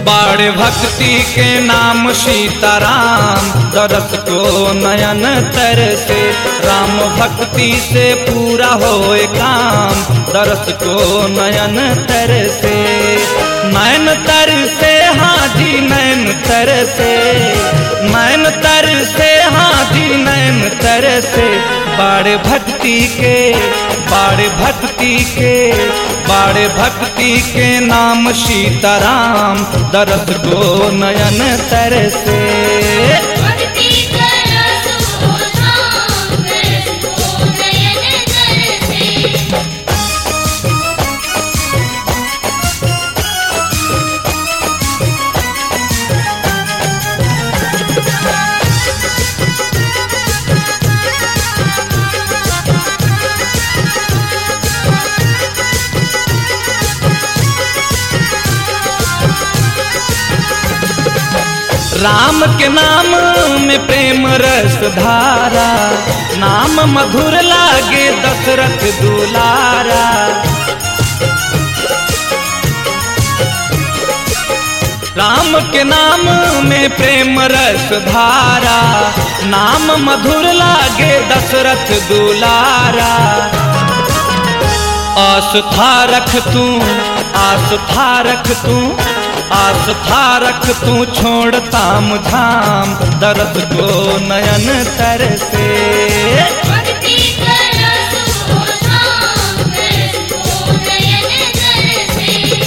बाड़ भक्ति के नाम सीताराम दरस को नयन तर से राम भक्ति से पूरा होए काम दरस को नयन तर से नयन तर से हाजी नयन तर से नयन तर से हाजी नयन तर से बाड़ भक्ति के बाड़ भक्ति के बाड़ भक्ति के नाम सीताराम दरस को नयन तर से भक्ति करसो धाम करसो नयन तरसे राम के नाम में प्रेम रस धारा नाम मधुर लागे दशरथ दुलारा राम के नाम में प्रेम रस धारा नाम मधुर लागे दशरथ दुलारा आस्था रख तू आस्था रख तू आस्था रख तू छोड़ ताम झाम दर्द को नयन तर से भक्ति करसो धाम करसो नयन तरसे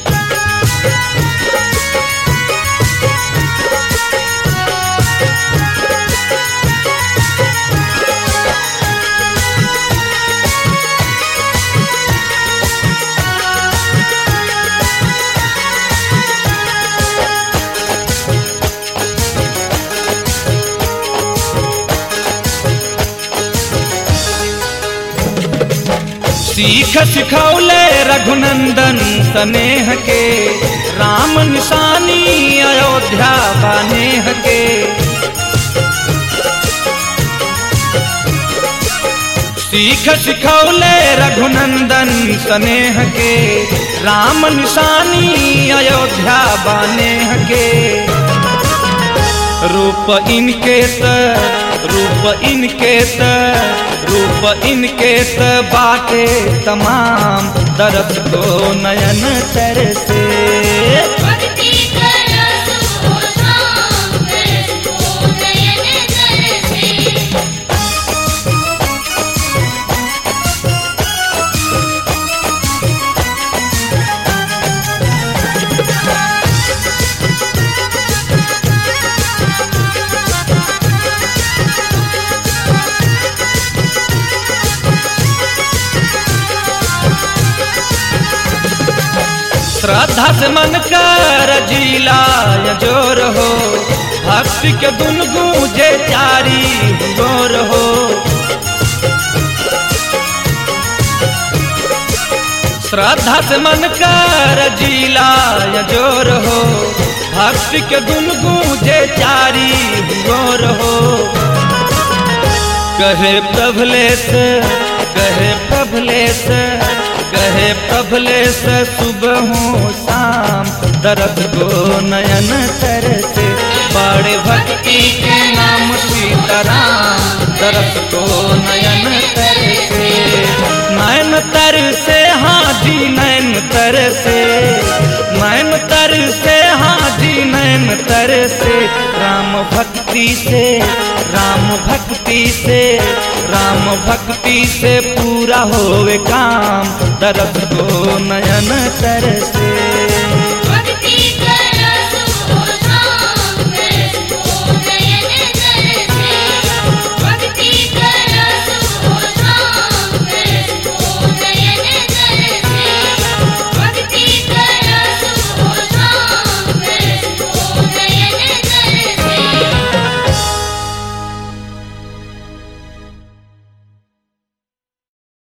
सीख सिखौले रघुनंदन स्नेह के राम निशानी अयोध्या बानेह के सीख सिखौले रघुनंदन स्नेह के राम निशानी अयोध्या बानेह के रूप इनके त रूप इनके त रूप इनके त बाटे तमाम दरस को नयन तर से भक्ति करसो धाम करसो नयन तरसे श्रद्धा से मन कर जिला या जोर हो भक्ति के दुन गूंजे चारी गोर हो श्रद्धा से मन कर जिला या जोर हो भक्ति के दुन गूंजे चारी गोर हो कहे प्रभलेश कहे प्रभलेश कहे प्रभलेश सुबह हो शाम दरद को नयन तर से बड़े भक्ति के नाम सीताराम दरद को नयन तर से नयन तर से हाजी नयन तर से नयन तर से हाजी नयन तर से राम भक्ति से राम भक्ति से राम भक्ति से पूरा होवे काम दर्द को नयन तर से